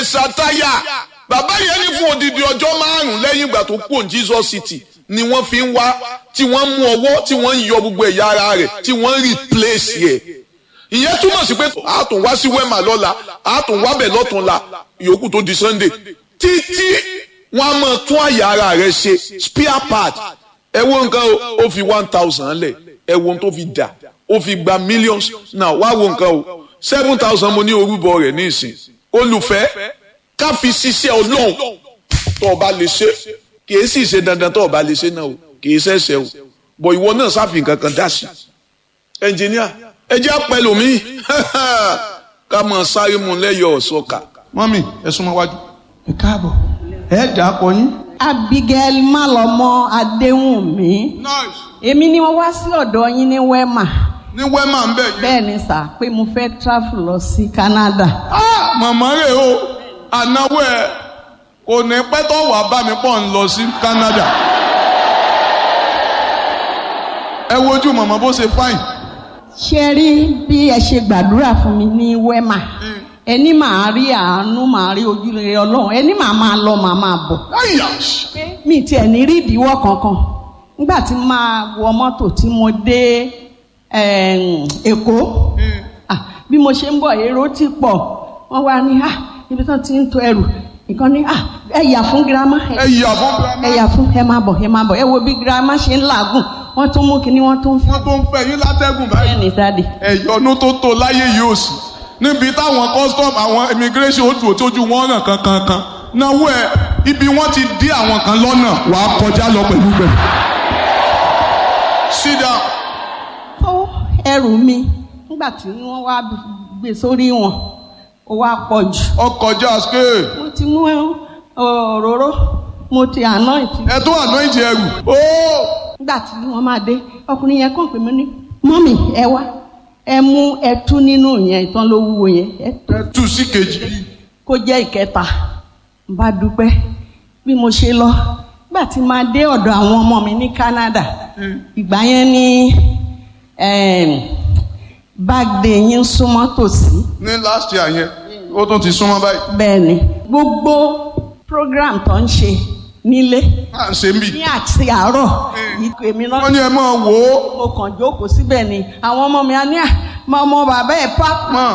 mẹsàtáyà bàbá yẹn ní fún odidi ọjọ́ márùn-ún lẹ́yìn ìgbà tó kú Jesus City ni wọ́n fi ń wá tí wọ́n mú ọwọ́ tí wọ́n ń yọ gbogbo ẹ̀yà ara rẹ̀ tí wọ́n ń replace yẹ ìyẹn túmọ̀ sí pé a tún wá sí wema lọ́la a tún wá bẹ̀ lọ́túnla ìyókù tó di Sunday títí wọ́n á máa tún àyà ara rẹ̀ ṣe spare part ẹ wo nǹkan o ó fi one thousand lẹ̀ ẹ wo ohun tó fi dà ó fi gba millions now wá wo nǹkan o seven thousand mo ní orúbọ rẹ̀ ní ìsìn olùfẹ́ ká fi ṣiṣẹ́ ọlọ́run tó o bá lè ṣe kì í sì ṣe dandan tó o bá lè ṣe náà o kì í ṣẹ̀ṣẹ̀ o bọ̀ ìwọ náà sáfì kankan dá sí ẹnjìníà ẹ jẹ́ àpẹlù mi ká mọ̀ sáré mu lẹ́yọ̀ ọ̀ṣọ́ka. mọ́mì ẹ súnmọ́ wájú. ẹ káàbọ̀ ẹ dà á pọ̀ yín. Abigail Malọmọ Adéwùnmí nice. èmi ni wọ́n wá sí ọ̀dọ̀ yín ní Wema ní wẹ́mà ń bẹ̀ yín. bẹ́ẹ̀ ni sà pé mo fẹ́ travel lọ sí Canada. Ah, màmá rẹ̀ o ànáwó ẹ̀ kò ní pẹ́ tó wà bá mi pọ̀ ń lọ sí Canada. ẹ wojú màmá bó ṣe fáìn. ṣe rí bí ẹ ṣe gbàdúrà fún mi ní Wema ẹni màá rí àánú màá rí ojúrere Ọlọ́run ẹni màá máa lọ màá máa bọ̀. Àyà! mi tiẹ̀ ní rí ìdíwọ́ kankan nígbà tí máa wọ mọ́tò tí mo dé em, Èkó Ah, bí mo ṣe ń bọ̀ èrò ti pọ̀ wọ́n wá ní ah ibi tán ti ń to ẹrù nǹkan ní ah ẹ yà fún girama ẹ yà fún girama. ẹ yà fún ẹ máa bọ̀ ẹ máa bọ̀ ẹ wo bí girama ṣe ń làágùn wọ́n tún mú kinní wọ́n tún fún wọ́n tó ń fẹ́ yín látẹ́gùn báyìí. ẹ ní dáàdì. ẹ̀yọ́nú tó tó láyé yìí ò sí níbi táwọn custom àwọn immigration ó dùn tójú wọn náà kankan kan náwó ẹ ibi wọn ti dí àwọn kan lọ́nà wàá kọjá lọ pẹ̀lú bẹ́ẹ̀. sit down. ó ẹrù mi nígbà tí wọ́n wá gbé sórí wọn ó wá pọ̀ jù ọkọjá scale mo ti mú òróró mo ti anoint ẹ tó àná ìjì ẹrù. ó nígbà tí wọ́n máa dé ọkùnrin yẹn kàn pé mi ní mọ́mì ẹ wá ẹ mú ẹtú nínú yẹn ìtàn ló wúwo yẹn ẹ tó ẹ tú sí kejì. kó jẹ́ ìkẹta n bá dúpẹ́ bí mo ṣe lọ nígbà tí máa dé ọ̀dọ̀ àwọn ọmọ mi ní Canada ìgbà yẹn ní báàgì yín súnmọ́ tòsí ní last year yẹn ó tún ti súnmọ́ báyìí. bẹ́ẹ̀ ni gbogbo program tó ń ṣe nílé à ń ṣe ń bì. ní àti àárọ̀ ìkọ̀ èmi náà wọ́n ní ẹ máa wò ó. mo kàn jókòó síbẹ̀ ni àwọn ọmọ mi á ní à mọ ọmọ bàbá ẹ̀ pa mọ̀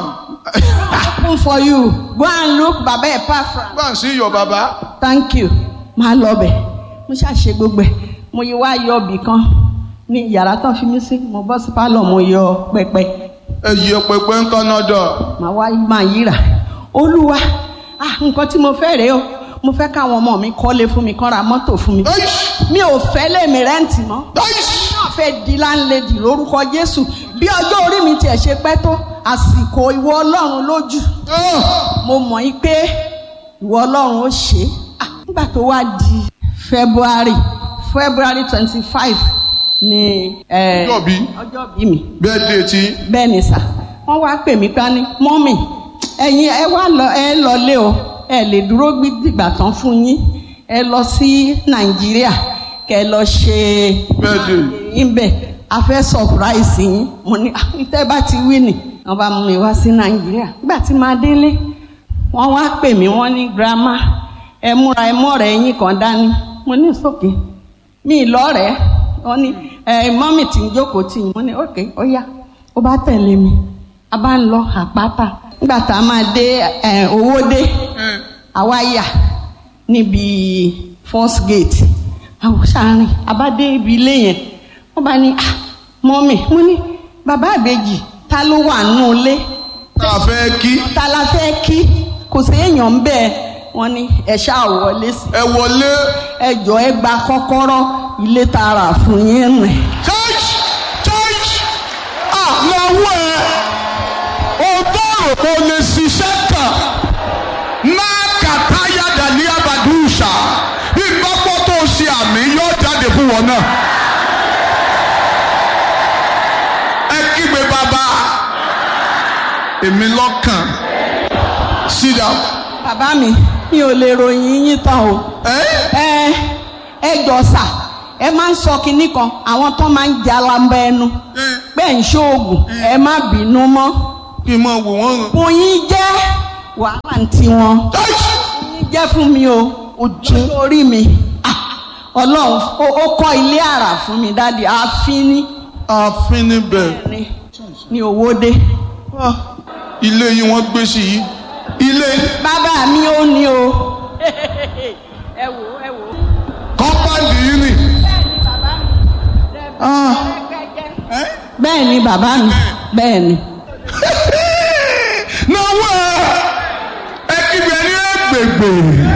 open for you go and look bàbá ẹ̀ pa from bá ń sí iyọ̀ bàbá. thank you máa lọ bẹ̀ mo ṣàṣe gbogbo ẹ̀ mo yí wá yọ ibì kan ní yàrá tán fi mí sí mo bọ́ sí pálọ̀ mo yọ pẹpẹ ẹ yí ọpẹpẹ ń Canada. màá wá máa yíra olúwa ah nǹkan tí mo fẹ́ rèé o mo fẹ́ káwọn ọmọ mi kọ́lé fún mi kán ra mọ́tò fún mi mi ò fẹ́ lèmi rẹ́ǹtì mọ́ náà fẹ́ di láńlẹ́dì lórúkọ Jésù bí ọjọ́ orí mi tiẹ̀ ṣe pẹ́ tó àsìkò ìwọ Ọlọ́run lójú mo mọ̀ yí pé ìwọ Ọlọ́run ó ṣe é Ah, nígbà tó wá di February February twenty five ni eh, Ọjọ́ bí? ọjọ́ bí mi bẹ́ẹ̀ dé tí. bẹ́ẹ̀ ni sà wọ́n wá pè mí pa ní mọ́mì ẹ̀yin ẹ wá lọ ẹ lọlé o ẹ lè dúró gbígbà tán fún yín ẹ lọ sí nàìjíríà kẹ lọ ṣe bẹ́ẹ̀ dé. yín bẹ̀ a fẹ́ surprise yín mo ní "Ah, tẹ́ bá ti wí nì wọ́n bá mú mi wá sí nàìjíríà nígbà tí màá délé wọ́n wá pè mí wọ́n ní grandma ẹ múra ẹ mọ́rẹ̀ yín kan dání mo ní sókè mi lọ́rẹ̀ẹ́ wọ́n ní ẹ mọ́mì tí ń jókòó tì yín mo ní ok ó yá ó bá tẹ̀lé mi a bá ń lọ àpáta nígbà tá a máa dé ẹ owó dé àwa yà níbi first gate àwọn sàárín a bá dé ibi ilé yẹn wọ́n bá ní ah mọ́mì mo ní bàbá àbèjì ta ló wà nù ilé tá a fẹ́ kí. ta la fẹ́ kí kò séèyàn bẹ́ẹ̀ wọ́n ní ẹ ṣáà wọlé sí ẹ wọlé. ẹ jọ ẹ gba kọ́kọ́rọ́ ilé tààrà fún yín rìn. church church ah lọ́wọ́ ẹ o tó rò kó lè ṣiṣẹ́ kàn máa kàtáyà dàlí abàdúṣà ìgbàgbọ́ tó ṣe àmì yóò jáde fún wọn náà. ẹ kígbe bàbá èmi lọ́kàn sit down. bàbá mi mi ò lè ròyìn yín tán o. Eh? ẹ ẹ jọ sà ẹ máa ń sọ kinní kan àwọn tó máa ń jalamba ẹnu pé ń ṣoògùn ẹ má bínú mọ́ kí n máa wò wọ́n ràn. bóyin jẹ́ wàhálà ń tí wọn ní jẹ́ fún mi o ojú orí mi Ah, ọlọ́run ó ó kọ́ ilé àrà fún mi dáàdi ààfin ní ààfin níbẹ̀ ní ní owóde Ah, ilé yìí wọ́n gbé sí yìí ilé bàbá mi ó ní o. ẹ wò ẹ wò. kọ́mpáǹdì yìí nì. Ah, ẹ́? bẹ́ẹ̀ ni bàbá mi bẹ́ẹ̀ ni. náwó ẹ ẹ kígbe ní ẹgbẹgbẹ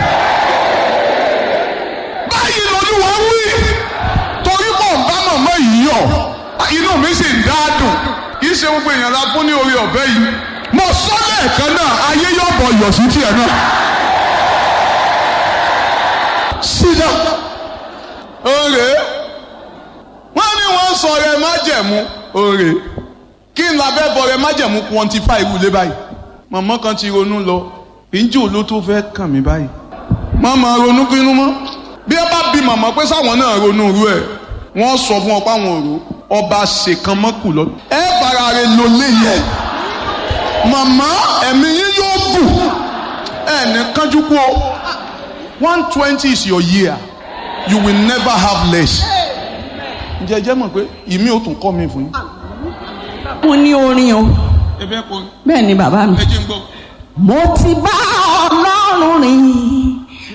báyìí lolúwa wí torí mọ̀ ń bá màmá yìí yọ̀ inú mi sì ń dá dùn kì í ṣe gbogbo èèyàn la fún ní orí ọ̀bẹ yìí mo sọ lẹ́ẹ̀kan náà ayé yóò bọ̀ yọ̀ sí tiẹ̀ náà sídà òrè wọ́n ní wọ́n sọ rẹ májẹ̀mú òrè kí n labẹ́ bọ̀ rẹ májẹ̀mú quantify irú ilé báyìí màmá kan ti ronú lọ ìjì ló tó fẹ́ kàn mí báyìí màmá ronú kínú mọ́ bí ẹ bá bi màmá pé sáwọn náà ronú irú ẹ̀ wọ́n sọ fún ọ pé àwọn òru ọba ṣèkan mọ́kù lọ ẹ fara rẹ lò léyẹ màmá ẹ̀mí yín yóò bù ẹ̀ ní kánjú kú o one twenty is your year you will never have less. ǹjẹ́ ẹ jẹ́ mọ̀ pé ìmí ò tún kọ́ mi fún yín. mo ní orin o ẹ fẹ́ kọ́ bẹ́ẹ̀ ni bàbá mi. ẹ jẹ́ ń gbọ́. mo ti bá ọlọ́run rìn